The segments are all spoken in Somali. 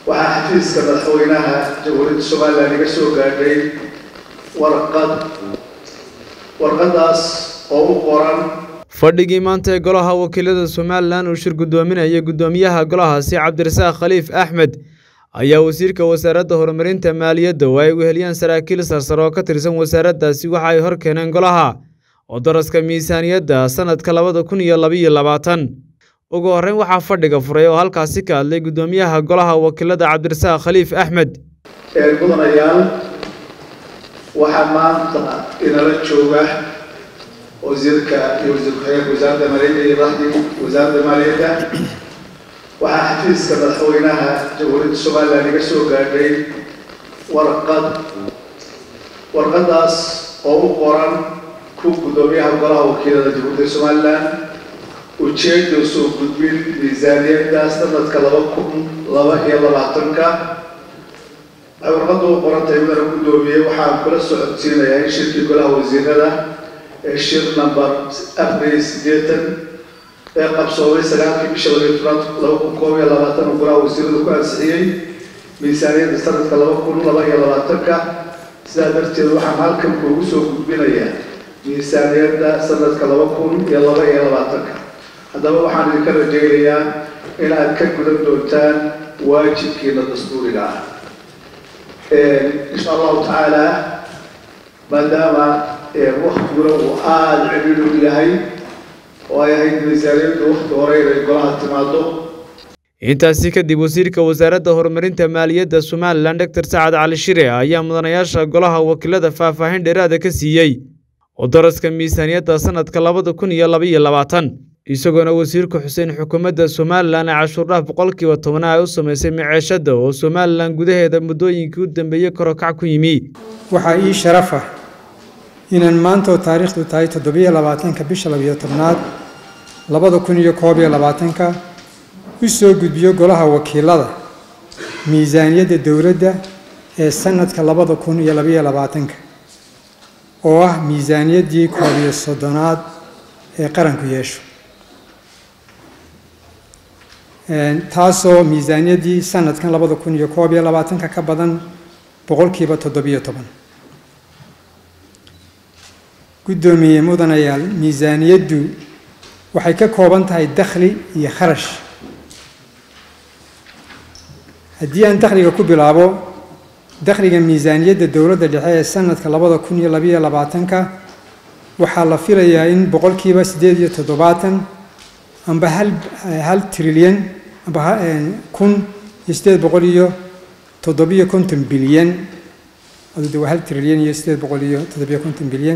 waxaa xafiiska madaxweynaha jamhuuriyadda somalilan iga soo gaadhay warqad warqadaas oo u qoran fadhigii maanta ee golaha wakiilada somalilan uu shir guddoominaya guddoomiyaha golahaasi cabdirasaaq khaliif axmed ayaa wasiirka wasaaradda horumarinta maaliyadda oo ay weheliyaan saraakiil sarsare oo ka tirsan wasaaraddaasi waxa ay hor keeneen golaha oo daraska miisaaniyadda sannadka labada kun iyo labaiyo labaatan ugu horreyn waxaa fadhiga furay oo halkaasi ka hadlay guddoomiyaha golaha wakiilada cabdirasaaq khaliif axmed mudanayaal waxaa maanta inala jooga wasiirka iyo wasiir ku-xigeenka wasaaradda maaliyadda iyo raxdii wasaaradda maaliyadda waxaa xafiiska madaxweynaha jamhuuriyadda somalilan iga soo gaadhay warqad warqadaas oo u qoran ku guddoomiyaha golaha wakiilada jamhuuriyadda somalilan ujeedda soo gudbin miisaaniyadda sanadka laba kun laba iyo labaatanka waxay warqadda u qoran tahay midana guddoomiyey waxaan kula socodsiinayaa in shirkii golaha wasiirada ee shir number afar sideetan ee qabsoomay sagaalkii bisha labiyo tobnaad laba kun koob iyo labaatan uu golaha wasiiradu ku ansixiyey miisaaniyadda sanadka laba kun laba iyo labaatanka sidaa darteed waxaan halkan kuugu soo gudbinayaa miisaaniyadda sanadka laba kun iyo laba iyo labaatanka haddaba waxaan idinka rajaynayaa in aad ka gudan doontaan waajibkiina dastuuriga ah insha allahu tacaala maadaama waktiguna uu aada ciriiru yahay oo ay ahayd miisaaniyaddu wakti hore inay golaha timaado intaasi kadib wasiirka wasaaradda horumarinta maaliyadda somalilan doctor sacad cali shire ayaa mudanayaasha golaha wakiilada faahfaahin dheeraada ka siiyey oo daraska miisaaniyadda sannadka labada kun iyo labaiyo labaatan isagoona wasiirka xuseen xukuumadda somalilan ee cashuurdhaaf boqolkiiba tobnaha ay u samaysay maceeshadda oo somalilan gudaheeda muddooyinkii u dambeeyey korokac ku yimi waxaa ii sharaf ah inaan maantoo taariikhdu tahay toddobiyo labaatanka bisha labiyo tobnaad labada kun iyo koob iyo labaatanka u soo gudbiyo golaha wakiilada miisaaniyadda dowladda ee sanadka labada kun iyo labayo labaatanka oo ah miisaaniyaddii koob iyo soddonaad ee qaranku yeesho taasoo miisaaniyaddii sanadkan labada kun iyo koob iyo labaatanka ka badan boqolkiiba toddobiyo toban guddoomiye mudanayaal miisaaniyaddu waxay ka kooban tahay dakhli iyo kharash haddii aan dakhliga ku bilaabo dakhliga miisaaniyadda dowladda dhexe ee sanadka labada kun iyo labayo labaatanka waxaa la filayaa in boqolkiiba siddeed iyo toddobaatan amba hal hal trilyan amba kun iyo siddeed boqol iyo toddobiyo konton bilyan adude waa hal trilyan iyo siddeed boqol iyo toddobiyo konton bilyan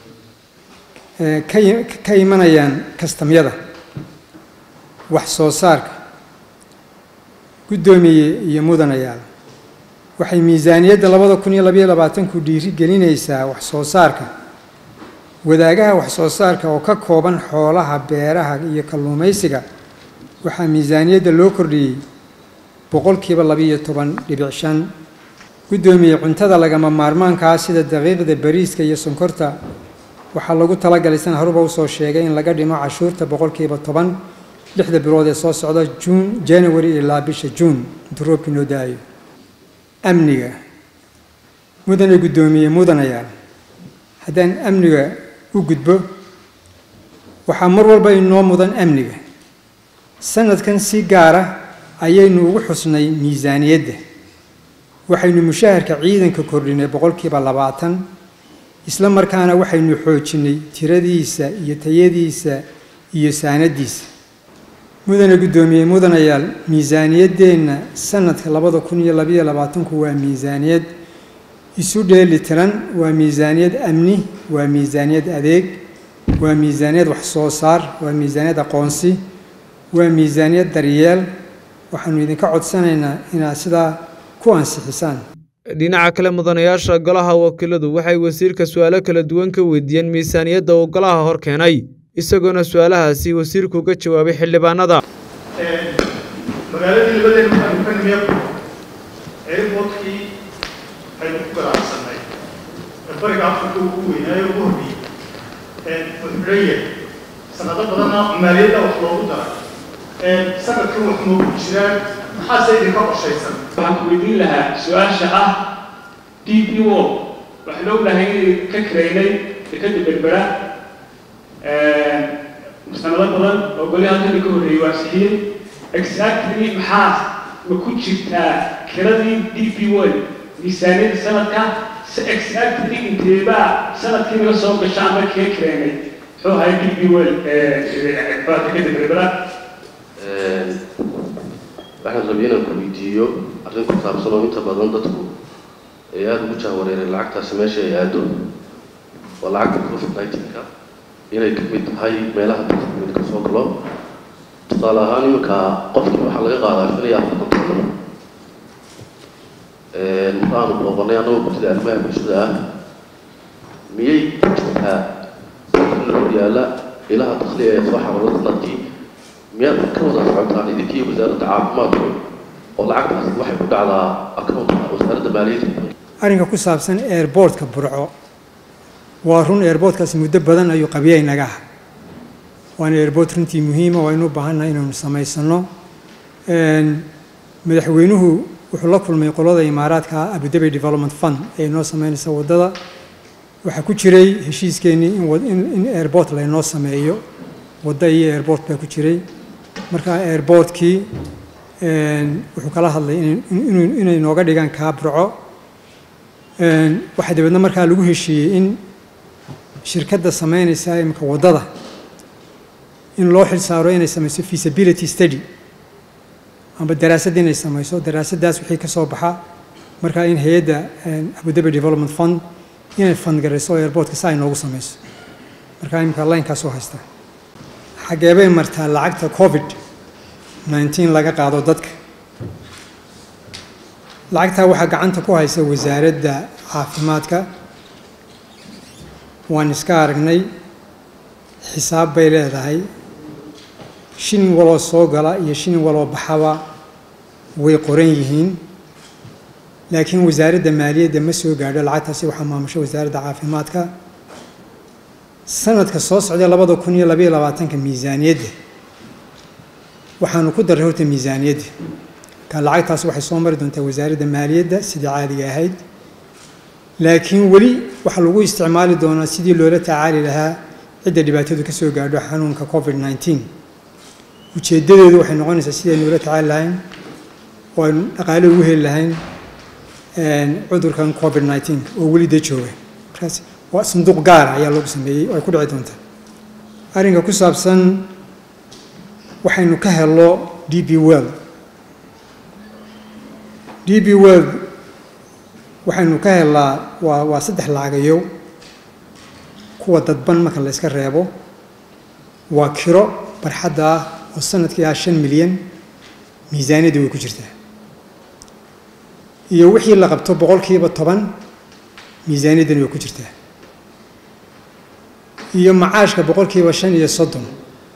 ka imanayaan kastamyada wax soo saarka guddoomiye iyo mudanayaal waxay miisaaniyadda labada kun iyo labayo labaatanku dhiiri gelinaysaa wax soo saarka wadaagaha wax soo saarka oo ka kooban xoolaha beeraha iyo kalluumaysiga waxaa miisaaniyadda loo kordhiyey boqolkiiba labiiyo toban dhibic shan guddoomiye cuntada lagama maarmaankaa sida daqiiqda bariiska iyo sonkorta waxaa lagu talagalay san haruba usoo sheegay in laga dhimo cashuurta boqolkiiba toban lixda bilood ee soo socda juun january ilaa bisha juun intuu roobkii noo da-ayo amniga mudane guddoomiye mudanayaal haddaan amniga u gudbo waxaa mar walba inoo mudan amniga sanadkan si gaara ayaynu ugu xusnay miisaaniyadda waxaynu mushaharka ciidanka kordhinay boqolkiiba labaatan isla markaana waxaynu xoojinay tiradiisa iyo tayadiisa iyo saanadiisa mudane guddoomiye mudanayaal miisaaniyaddeenna sanadka labada kun iyo labayo labaatanku waa miisaaniyad isu dheeli tiran waa miisaaniyad amni waa miisaaniyad adeeg waa miisaaniyad wax soo saar waa miisaaniyad aqoonsi waa miisaaniyad daryeel waxaanu idinka codsanaynaa inaad sidaa ku ansixisaan dhinaca kale mudanayaasha golaha wakiiladu waxay wasiirka su-aalo kala duwan ka weydiiyeen miisaaniyadda uu golaha hor keenay isagoona su-aalahaasi wasiirku uga jawaabay xildhibaanada magaaladii labadeen waxaanu ka nimiya airportkii aynu ku garaacsanay bariga afrika ugu weynaayo ugu horreeyey wuxuuleeyahay sanado badanna maaliyadda wax loogu daray sanadkan wax noogu jiraan maxaase idinka qorshaysan waxaan ku weydiin lahaa su-aasha ah d p o waxaan ognahay inay ka kareynay dekada berbera sanado badan oo goli halkani ka horreeyey waa sixiyey exactly maxaa ma ku jirtaa kiradii d p o miisaaniyadda sanadka si exactly inteebaa sanadkii naga soo gasha ama kaga kareynay muxuu ahay d p o dekada berbera waxaan rabay inaan ku weydiiyo arrin ku saabsan oo inta badan dadku ay aada ugu jahwareereen lacagtaasi meesha ay aado waa lacagta covid nineteen-ka inay ka mid tahay meelaha dadka mid ka soo galo tusaale ahaan iminka qofkii waxaa laga qaadaa shan iyo afartan dollar markaanu booqanay annagoo guddida arrimaha bulshada ah miyay ku jirtaa dadkina horyaala ilaha dakhli ee soo xarooda sanadkii miyaad ka wada socotaan idinkii wasaaradda caafimaadku oo lacagtaas waxay ku dhacdaa accountka wasaaradda maaliyadda arrinka ku saabsan airboortka burco waa run airboortkaasi muddo badan ayuu qabiyay naga ah waana airboort runtii muhiima waynu u baahannahay inaynu samaysano madaxweynuhu wuxuu la kulmay qolada imaaraadka abudabi development fund ee inoo sameynaysa waddada waxaa ku jiray heshiiskeenii in airboort laynoo sameeyo wadda iyo airboort baa ku jiray marka airboortkii wuxuu kala hadlay inay nooga dhigaan kaa burco waxaa dabeedna markaa lagu heshiiyey in shirkadda sameynaysa imika waddada in loo xil saaro inay samayso feasibility study amba daraasad inay samayso daraasaddaas wixii ka soo baxa markaa in hay-adda abudabi development fund inay fandgarayso airboortka si ay noogu samayso markaa imika laynkaasoo haysta xagee bay martaa lacagta covid nineteen laga qaado dadka lacagtaa waxaa gacanta ku haysa wasaaradda caafimaadka waan iska aragnay xisaab bay leedahay shilin waloo soo gala iyo shilin waloo baxaba way qoran yihiin laakiin wasaaradda maaliyadda ma soo gaadho lacagtaasi waxaa maamusho wasaaradda caafimaadka sanadka soo socday labada kun iyo labaiyo labaatanka miisaaniyadda waxaanu ku darray horta miisaaniyadda ka lacagtaas waxay soo mari doontaa wasaaradda maaliyadda sidii caadiga ahayd laakiin weli waxaa lagu isticmaali doonaa sidii loola tacaali lahaa cidda dhibaatadu ka soo gaadho xanuunka covid nineteen ujeeddadeedu waxay noqonaysaa sidaynu ula tacaali lahayn oo aynu dhaqaale ugu heli lahayn cudurkan covid nineteen oo weli dee jooga markaas waa sanduuq gaara ayaa loogu sameeyey oo ay ku dhici doontaa arrinka ku saabsan waxaynu ka helno d b world d b world waxaynu ka helnaa waa waa saddex lacagayo kuwa dadban marka la yska reebo waa kiro barxadda ah oo sanadkii ah shan milyan miisaaniyadda way ku jirtaa iyo wixii la qabto boqolkiiba toban miisaaniyaddana way ku jirtaa iyo macaashka boqolkiiba shan iyo soddon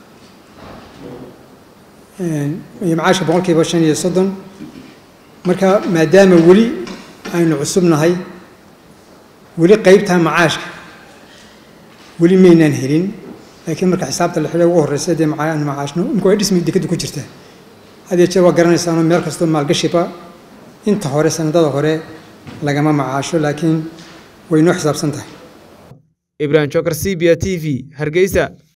iyo macaashka boqolkiiba shan iyo soddon marka maadaama weli aynu cusubnahay weli qeybtaa macaashka weli maynaan helin laakiin marka xisaabta la xidha ugu horreysa dee macaan macaashno imka way dhismi dekadu ku jirtaa had iyo jeer waa garanaysaanoo meel kastoo maalgashiba inta hore sanadada hore lagama macaasho laakiin way noo xisaabsan tahay ibrahim jokar c b a t v hargeysa